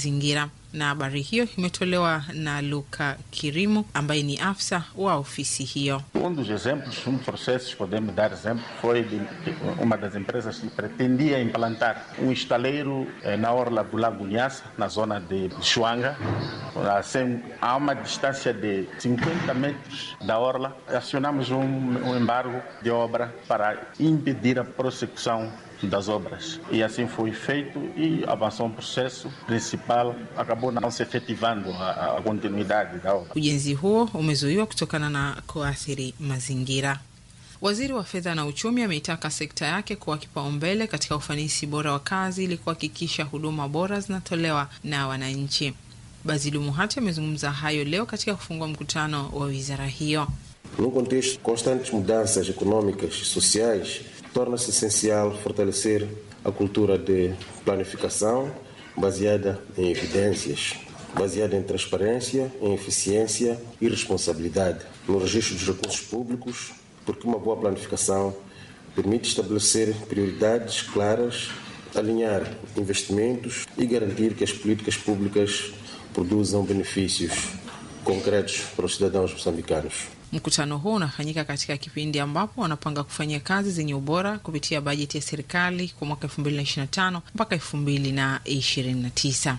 mazingira. Na habari hiyo imetolewa na Luka Kirimu ambaye ni afisa wa ofisi hiyo. Um dos exemplos, um processo, podemos dar exemplo, foi de uma das empresas que pretendia implantar um estaleiro eh, na orla do Lago Nyassa, na zona de Chuanga, assim, a uma distância de 50 metros da orla. Acionamos um, um embargo de obra para impedir a prossecução das obras. E assim foi feito e avançou um processo principal, acabou não se efetivando a, a continuidade da obra. Ujenzi huo umezuiwa kutokana na kuathiri mazingira. Waziri wa fedha na uchumi ameitaka sekta yake kuwa kipaumbele katika ufanisi bora wa kazi ili kuhakikisha huduma bora zinatolewa na wananchi. Bazilu Muhati amezungumza hayo leo katika kufungua mkutano wa wizara hiyo. Num contexto de constantes mudanças econômicas e sociais, torna-se essencial fortalecer a cultura de planificação baseada em evidências, baseada em transparência, em eficiência e responsabilidade no registro dos recursos públicos, porque uma boa planificação permite estabelecer prioridades claras, alinhar investimentos e garantir que as políticas públicas produzam benefícios concretos para os cidadãos moçambicanos. Mkutano huu unafanyika katika kipindi ambapo wanapanga kufanyia kazi zenye ubora kupitia bajeti ya serikali kwa mwaka 2025 mpaka 2029.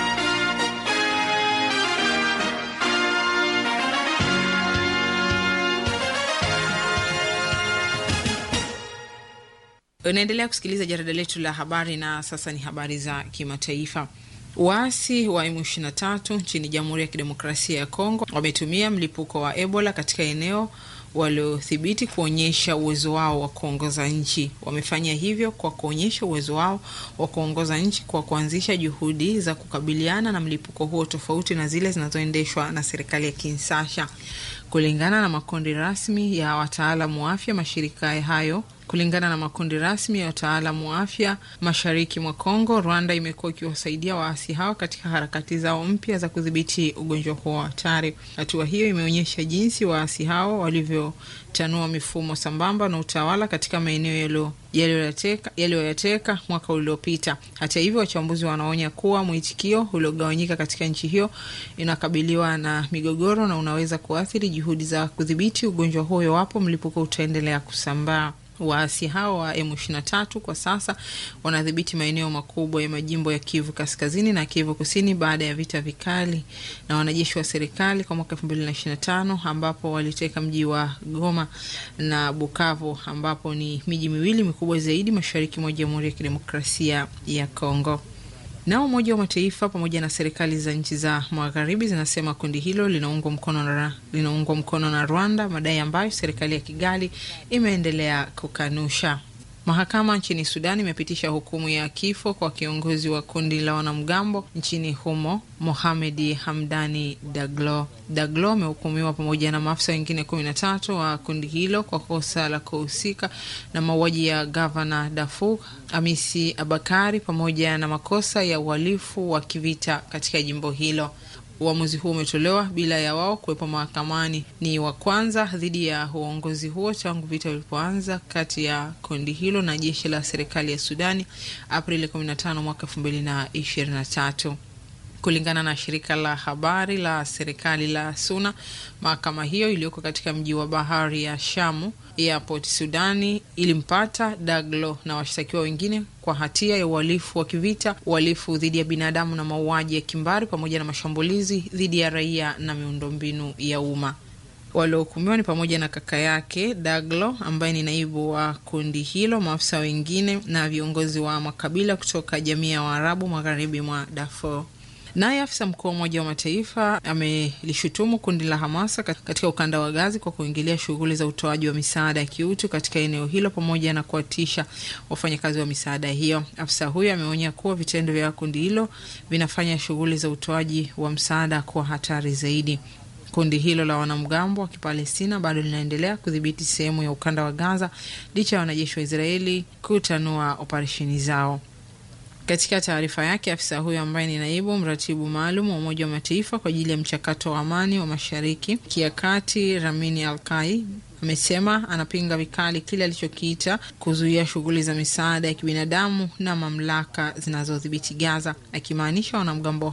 Unaendelea kusikiliza jarida letu la habari, na sasa ni habari za kimataifa. Waasi wa M23 nchini Jamhuri ya Kidemokrasia ya Kongo wametumia mlipuko wa Ebola katika eneo waliothibiti kuonyesha uwezo wao wa kuongoza nchi. Wamefanya hivyo kwa kuonyesha uwezo wao wa kuongoza nchi kwa kuanzisha juhudi za kukabiliana na mlipuko huo tofauti na zile zinazoendeshwa na serikali ya Kinshasa. Kulingana na makundi rasmi ya wataalamu wa afya, mashirika hayo Kulingana na makundi rasmi ya wataalamu wa afya mashariki mwa Kongo, Rwanda imekuwa ikiwasaidia waasi hao katika harakati zao mpya za kudhibiti ugonjwa huo wa hatari. Hatua hiyo imeonyesha jinsi waasi hao walivyotanua mifumo sambamba na utawala katika maeneo yaliyoyateka mwaka uliopita. Hata hivyo, wachambuzi wanaonya kuwa mwitikio uliogawanyika katika nchi hiyo inakabiliwa na migogoro na unaweza kuathiri juhudi za kudhibiti ugonjwa huo iwapo mlipuko utaendelea kusambaa. Waasi hao wa M23 kwa sasa wanadhibiti maeneo makubwa ya majimbo ya Kivu Kaskazini na Kivu Kusini baada ya vita vikali na wanajeshi wa serikali kwa mwaka 2025 ambapo waliteka mji wa Goma na Bukavu ambapo ni miji miwili mikubwa zaidi mashariki mwa Jamhuri ya Kidemokrasia ya Kongo. Nao Umoja wa Mataifa pamoja na serikali za nchi za magharibi zinasema kundi hilo linaungwa mkono na, linaungwa mkono na Rwanda, madai ambayo serikali ya Kigali imeendelea kukanusha. Mahakama nchini Sudan imepitisha hukumu ya kifo kwa kiongozi wa kundi la wanamgambo nchini humo Mohamedi Hamdani Daglo. Daglo amehukumiwa pamoja na maafisa wengine kumi na tatu wa kundi hilo kwa kosa la kuhusika na mauaji ya gavana Darfur Amisi Abakari pamoja na makosa ya uhalifu wa kivita katika jimbo hilo. Uamuzi huo umetolewa bila ya wao kuwepo mahakamani. Ni wa kwanza dhidi ya uongozi huo tangu vita vilipoanza kati ya kundi hilo na jeshi la serikali ya Sudani Aprili 15 mwaka 2023. Kulingana na shirika la habari la serikali la SUNA, mahakama hiyo iliyoko katika mji wa bahari ya Shamu ya Port Sudani ilimpata Daglo na washtakiwa wengine kwa hatia ya uhalifu wa kivita, uhalifu dhidi ya binadamu na mauaji ya kimbari pamoja na mashambulizi dhidi ya raia na miundombinu ya umma. Waliohukumiwa ni pamoja na kaka yake Daglo ambaye ni naibu wa kundi hilo, maafisa wengine na viongozi wa makabila kutoka jamii ya Waarabu magharibi mwa Darfur. Naye afisa mkuu wa Umoja wa Mataifa amelishutumu kundi la Hamasa katika ukanda wa Gazi kwa kuingilia shughuli za utoaji wa misaada ya kiutu katika eneo hilo pamoja na kuwatisha wafanyakazi wa misaada hiyo. Afisa huyo ameonya kuwa vitendo vya kundi hilo vinafanya shughuli za utoaji wa msaada kuwa hatari zaidi. Kundi hilo la wanamgambo wa Kipalestina bado linaendelea kudhibiti sehemu ya ukanda wa Gaza licha ya wanajeshi wa Israeli kutanua operesheni zao. Katika taarifa yake, afisa huyo ambaye ni naibu mratibu maalum wa Umoja wa Mataifa kwa ajili ya mchakato wa amani wa Mashariki ya Kati, Ramini Alkai amesema anapinga vikali kile alichokiita kuzuia shughuli za misaada ya kibinadamu na mamlaka zinazodhibiti Gaza, akimaanisha wanamgambo